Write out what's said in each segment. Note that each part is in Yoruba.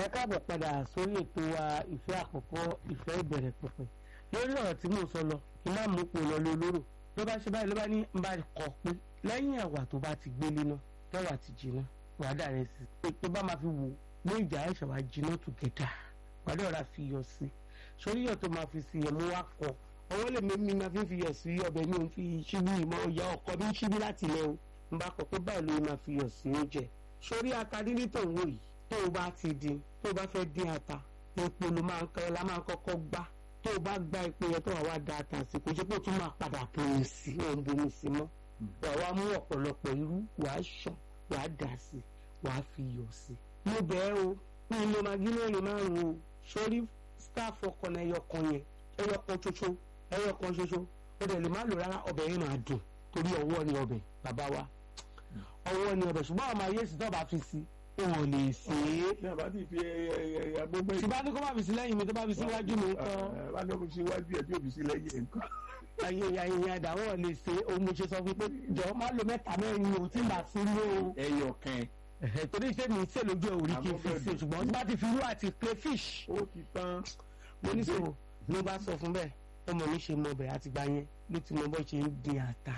ẹ káàbọ̀ padà sórí ètò wa ìfẹ́ àkọ́kọ́ ìfẹ́ ìbẹ̀rẹ̀ pẹ̀pẹ̀ lórí ọ̀rọ̀ tí mò ń sọ lọ kí má mú pò lọ lólóró ló bá ṣe báyìí ló bá ní ń bá kọ pé lẹ́yìn ẹ̀wà tó bá ti gbélé náà tẹ́wà ti jiná wàá dà rẹ̀ sí i tó bá máa fi wò ní ìjà ẹ̀ṣẹ̀ wàá jiná together wàá dẹ̀ ọ̀rá fi yọ sí i sórí yọ̀ tó máa fi sí ẹ̀ mú wá kọ ọwọ́ lè mímí máa fi fi yọ̀ sí ọbẹ̀ mi ò fi ṣíbí ìmọ̀ ọ̀yà ọkọ mi ṣíbí láti ilẹ̀ o ń bá kọ pé báyìí ló máa fi yọ̀ sí oúnjẹ sórí ata dídí tó ń wò yìí tó o bá ti dín tó o bá fẹ́ dín ata epo ló máa ń kọ́ la máa ń kọ́kọ́ gbá tó o bá gbá epo yẹn tó wà wá da ata sí kò ṣe pé o tún máa padà bomi sí òun bomi sí mọ́ wà wá mú ọ̀pọ̀lọpọ̀ irú wàá ṣàn wàá dà sí wàá fi yọ̀ sí. mo bẹ́ẹ̀ o ní ilé magi mẹ́rin márùn-ún o sórí staff ọkàn ẹyọ kan yẹn ẹyọ kan ṣoṣo ẹyọ kan ṣoṣo o dẹ̀ lè má lò rárá ọbẹ̀ yẹn máa dùn torí ọwọ́ ni ọbẹ̀ bàbá wa ọwọ́ ni ọbẹ̀ ṣùgbọ́n àwọn ayé sì tọ́ba fi sí wọn ò lè ṣe é. ní àbá tí fi agbóngbé. tí bá ní kó má fi sí lẹ́yìn mi tó bá fi síwájú mi nǹkan. bá ní kó fi síwájú ẹ tí ò fi sí lẹ́yìn ẹ nǹkan. ayé ayé àdá wọn lè ṣe òun mo ṣe sọ fún pé jọ má lo mẹ́ta mẹ́rin o tí n bá sí lé o. ẹyọ kan. torí iṣẹ́ mi ṣe lójú ẹ̀ òrí kí n fi ṣe ṣùgbọ́n tí bá ti fi irú àti crayfish. ó ti tán. mo ní sọ ló bá sọ fún bẹ́ẹ̀ ọmọ mi ṣe mọ ọbẹ̀ àtìgbà yẹn ló ti mọ bó ṣe ń dín ata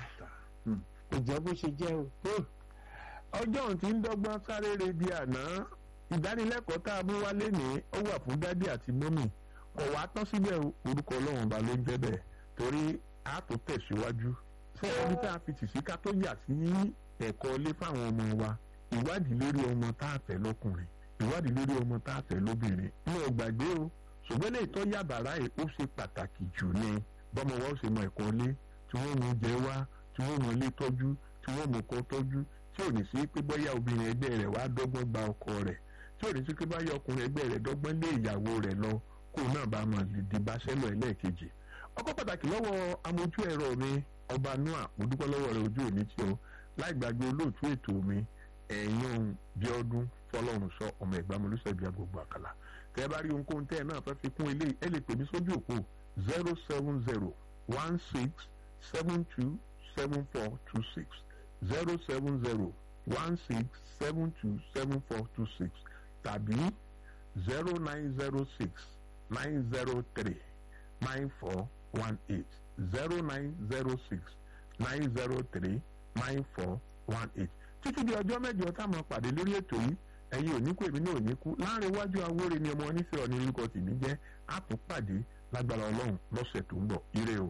kò jẹ́ bó ṣe jẹ́ o. ọjọ́ òun ti ń dọ́gbọ́n sáré re bí àná ìdánilẹ́kọ̀ọ́ tá a mú wálé ní ó wà fún dádì àti mọ́mì kò wá tán síbẹ̀ orúkọ ọlọ́run ọba ló ń jẹ́ bẹ́ẹ̀ torí a tó tẹ̀síwájú fún ẹbí tá a fi tì sí ká tó yà sí ẹ̀kọ́ ilé fáwọn ọmọ wa ìwádìí lórí ọmọ tá a fẹ́ lọ́kùnrin ìwádìí lórí ọmọ tá a fẹ́ lóbìnrin ní ọgbàgbé o ṣùgbọ́n lè tọ́ yàbàrá ẹ̀ ó ṣe pàtàkì jù ní bọ́mọ wa ó ṣe mọ ẹ̀kọ́ ilé tí wọ́n mú jẹ wá tí wọ́n mọ ilé tọ́jú tí wọ́n mọ ọkọ tọ́jú tí ò ní sí pé bóyá obìnrin ẹgbẹ́ rẹ̀ wá dọ́gbọ́n gba ọkọ rẹ̀ tí ò ní sí pé bóyá ọkùnrin ẹgbẹ́ rẹ̀ dọ́gbọ́n lé ìyàwó rẹ̀ lọ kó náà bá máa lè di báṣẹ́lọ̀ ẹlẹ́ẹ̀kejì. ọkọ pàtàkì lọ́wọ́ amójú ẹ̀rọ mi ọba noah mo dúpẹ́ lọ́wọ́ rẹ̀ ojú òní tí o láì gbàgbé olóòtú ètò mi ẹ̀yìn bí ọdún fọlọ́run sọ ọmọ ẹ̀gbá mo lùsẹ̀ bí agbègbè àkàlà tẹ́ ẹ bá rí ohunkóhun tẹ́ ẹ náà fẹ́ fi kún ilé ẹ lè pè mí sójú òpó zero seven zero one six seven two seven four two six zero seven zero one six seven two seven four two six tàbí zero nine zero six nine zero three nine four one eight zero nine zero six nine zero three nine four one eight títí di ọjọ́ mẹ́jọ táwọn pàdé lórí ètò yìí ẹ̀yin ò ní kú èmi náà ò ní kú láàrin iwájú awóre ni ọmọ onífẹ́ ọ̀ní orúkọ tèmi jẹ́ àtúnpàdé lágbára ọlọ́run lọ́sẹ̀ tó ń bọ̀ ire o.